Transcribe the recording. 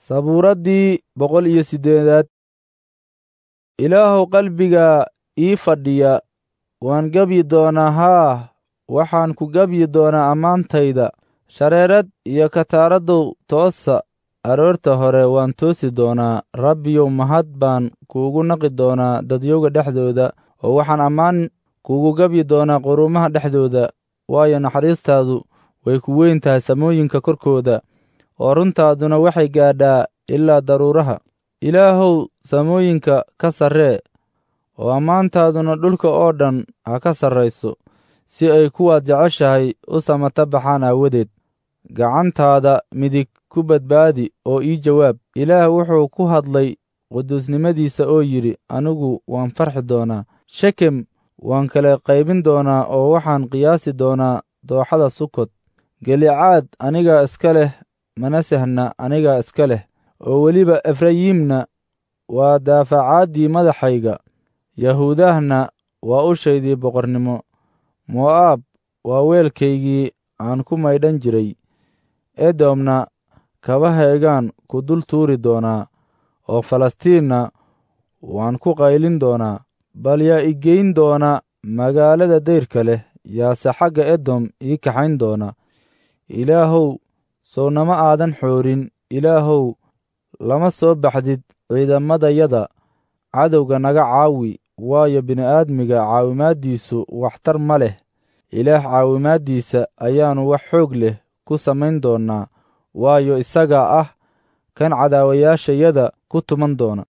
sabuuraddii boqol iyo siddeedaad ilaahow qalbiga ii fadhiya waan gebyi doonaa haa waxaan ku gebyi doonaa ammaantayda shareerad iyo kataaraddow toosa aroorta hore waan toosi doonaa rabbiyow mahad baan kuugu naqi doonaa dadyowga dhexdooda oo waxaan ammaan kuugu gebyi doonaa quruumaha dhexdooda waayo naxariistaadu way ku weyn tahay samooyinka korkooda oo runtaaduna waxay gaadhaa ilaa daruuraha ilaahow samooyinka ka sarree oo ammaantaaduna dhulka oo dhan ha ka sarrayso si ay kuwaad jeceshahay u samata baxaan aawadeed gacantaada midig ku badbaadi oo ii jawaab ilaah wuxuu ku hadlay quduusnimadiisa oo yidhi anigu waan farxi doonaa shekem waan kala qaybin doonaa oo waxaan qiyaasi doonaa dooxada sukot gelicaad anigaa iska leh manasehna anigaa iska leh oo weliba efrayiimna waa daafacaaddii madaxayga yahuudahna waa ushaydii boqornimo mo'aab waa weelkaygii aan ku maydhan jiray edomna kabahaygaan ku dul tuuri doonaa oo falastiinna waan ku qaylin doonaa bal yaa i geyn doona magaalada dayrka leh yaase xagga edom ii kaxayn doona ilaahow sow nama aadan xoorin ilaahow lama soo baxdid ciidamadayada cadowga naga caawi waayo bini'aadmiga caawimaaddiisu waxtar ma leh ilaah caawimaaddiisa ayaannu wax xoog leh ku samayn doonnaa waayo isagaa ah kan cadaawayaashayada ku tuman doona